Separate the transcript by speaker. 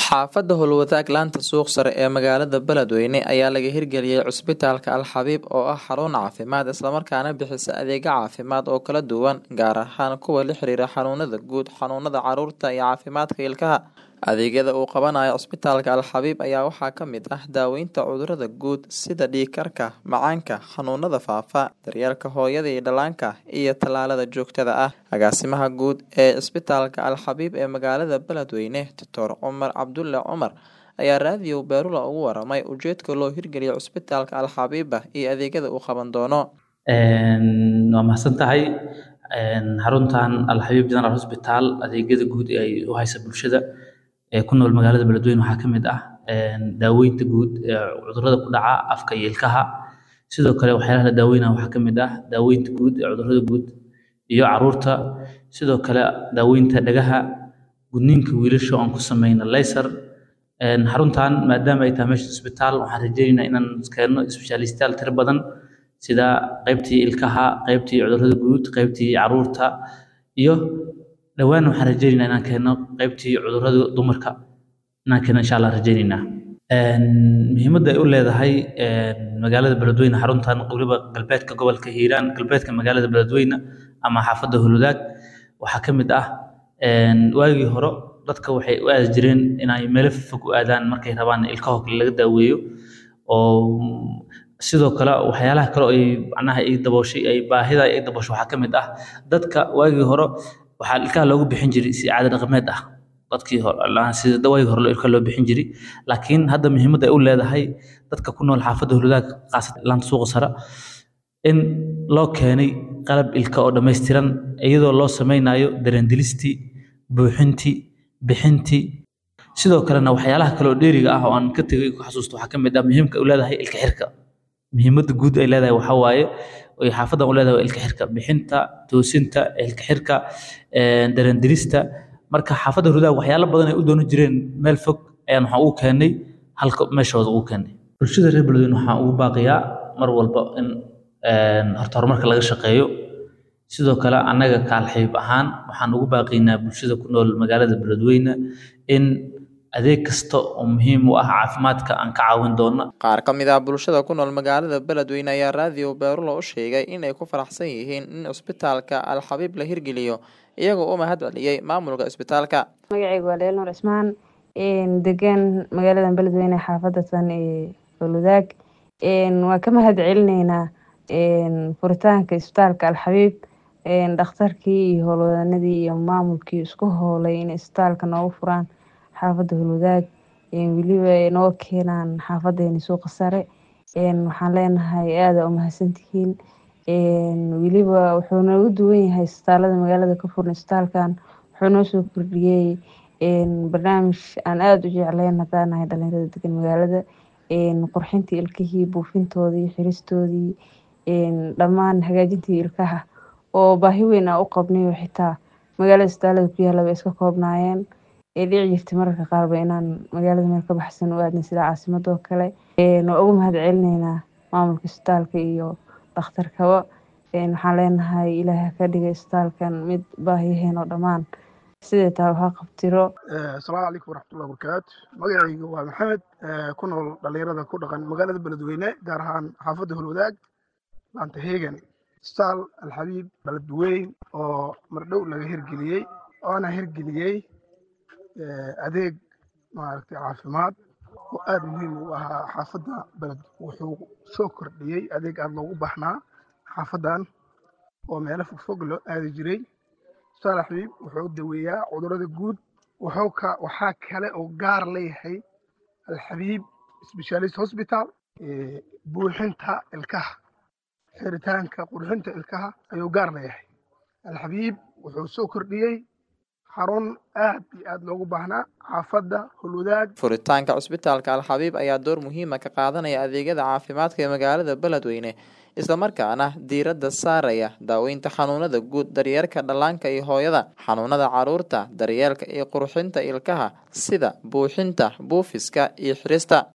Speaker 1: Xaafadda Howlwadaag laanta suuq sare ee magaalada Beledweyne ayaa laga hirgeliyay Cusbitaalka Al Xabiib oo ah xarun caafimaad isla markaana bixisa adeegyo caafimaad oo kala duwan gaar ahaan kuwa la xiriira xanuunada guud, xanuunada carruurta iyo caafimaadka ilkaha. Adeegyada uu qabanayo Cusbitaalka Al Xabiib ayaa waxaa ka mid ah daaweynta cudurrada guud sida dhiig karka, macaanka, xanuunada faafa, daryeelka hooyada iyo dhallaanka, iyo tallaalada joogtada ah. Agaasimaha guud ee Cusbitaalka Al Xabiib ee magaalada Beledweyne, Dr. Cumar Cabdulle Cumar, ayaa raadiyo Beerula uga waramay ujeedka loo hirgeliyay Cusbitaalka Al Xabiib iyo adeegyada uu qaban doono.
Speaker 2: waa mahadsan tahay xaruntan Al Xabiib General Hospital adeegyada guud ee ay u haysa bulshada ee ku nool magaalada Beledweyne waxaa ka mid ah daaweynta guud ee cudurrada ku dhaca afka iyo ilkaha sidoo kale waxyaalaha la daaweynayo waxaa ka mid ah daaweynta guud ee cudurrada guud iyo carruurta sidoo kale daaweynta dhagaha gudniinka wiilasha oo aan ku sameyno laser xaruntan maadaama ay tahay meesha isbitaal waxaan rajeynaynaa inaan keenno isbitaalistayaal tiro badan sida qaybtii ilkaha qaybtii cudurrada guud qaybtii carruurta iyo dhowaan waxaan rajeynaynaa inaan keenno qaybtii cudurrada dumarka inaan keenno insha allah rajeynaynaa muhiimadda ay u leedahay magaalada beledweyne xaruntan weliba galbeedka gobolka hiiraan galbeedka magaalada beledweyne ama xaafadda howlwadaag waxaa ka mid ah waagii hore dadka waxay u aadi jireen inay meelo fog u aadaan markay rabaan ilkaho kale laga daaweeyo oo sidoo kale waxyaalaha kale oo ay macnaha ay dabooshay ay baahida ay daboosho waxaa ka mid ah dadka waagii hore waxaa ilkaha loogu bixin jiray si caado dhaqameed ah dadkii hore sida waagii hore ilka loo bixin jiray laakiin hadda muhiimadda ay u leedahay dadka ku nool xaafadda howlwadaag qaasatan laanta suuqa sare in loo keenay qalab ilka oo dhammaystiran iyadoo loo sameynayo dareendilistii buuxintii bixintii sidoo kalena waxyaalaha kale oo dheeriga ah oo aan ka tegay ku xasuusto waxaa ka mid ah muhiimka u leedahay ilka xirka muhiimadda guud ay leedahay waxaa waaye ay xaafaddan u leedahay waa ilka xirka bixinta toosinta ilka xirka dareendirista marka xaafadda hurdaag waxyaalo badan ay u doonan jireen meel fog ayaan waxaan ugu keennay halka meeshooda ugu keennay bulshada reer beledweyne waxaan ugu baaqiyaa mar walba in horta horumarka laga shaqeeyo sidoo kale annaga kaalxiib ahaan waxaan ugu baaqiynaa bulshada ku nool magaalada beledweyne in adeeg kasta oo muhiim u ah caafimaadka aan ka caawin doono
Speaker 1: Qaar ka mid ah bulshada ku nool magaalada Beledweyne ayaa raadiyo Beerula u sheegay in ay ku faraxsan yihiin in Cusbitaalka Al Xabiib la hirgeliyo iyagoo u mahad celiyay maamulka isbitaalka.
Speaker 3: magacayga waa Leelnur Cismaan degan magaalada Beledweyne xaafadda tan ee Howlwadaag waa ka mahad celineynaa furitaanka isbitaalka Al Xabiib dhakhtarkii iyo howlwadanadii iyo maamulkii isku howlay in isbitaalka noogu furaan xaafadda howlwadaag weliba noo keenaan xaafadeeni suuqa sare waxaan leenahay aada u mahadsantihiin weliba wuxuu noogu duwan yahay isbitaalada magaalada ka furan isbitaalkan wuxuu noo soo kordhiyey barnaamij aan aada u jecleyn haddaan nahay dhalinyarada degan magaalada qurxintii ilkihii buufintoodii xiristoodii dhammaan hagaajintii ilkaha oo baahi weyn aan u qabnay oo xitaa magaalada isbitaalada ku yaalla bay iska koobnaayeen ee dhici jirtay mararka qaarba inaan magaalada meel ka baxsan u aadnay sida caasimadoo kale waa ugu mahad celineynaa maamulka isbitaalka iyo dhakhtarkaba waxaan leenahay ilaahay ka dhigay isbitaalkan mid baahiyaheen oo dhammaan sidee taa waxaa qabtiro
Speaker 4: asalaamu calaykum waraxmatullahi wabarakaatu magacayga waa maxamed ku nool dhalinyarada ku dhaqan magaalada beledweyne gaar ahaan xaafadda howlwadaag laanta heegan isbitaal alxabiib beledweyn oo mardhow laga hirgeliyey oona hirgeliyey adeeg maaragtay caafimaad oo aada muhiim u ahaa xaafadda beled wuxuu soo kordhiyey adeeg aada loogu baahnaa xaafaddan oo meelo fogfog loo aadi jiray isbitaal alxabiib wuxuu daweeyaa cudurrada guud wuxuu ka waxaa kale oo gaar leeyahay alxabiib specialist hospital buuxinta ilkaha xiritaanka qurxinta ilkaha ayuu gaar leeyahay alxabiib wuxuu soo kordhiyey xarun aad iyo aad loogu baahnaa xaafadda howlwadaag
Speaker 1: Furitaanka Cusbitaalka Al Xabiib ayaa door muhiim ah ka qaadanaya adeegyada caafimaadka ee magaalada Beledweyne isla markaana diiradda saaraya daaweynta xanuunada guud, daryeelka dhallaanka iyo hooyada, xanuunada carruurta, daryeelka iyo qurxinta ilkaha sida buuxinta, buufiska iyo xirista.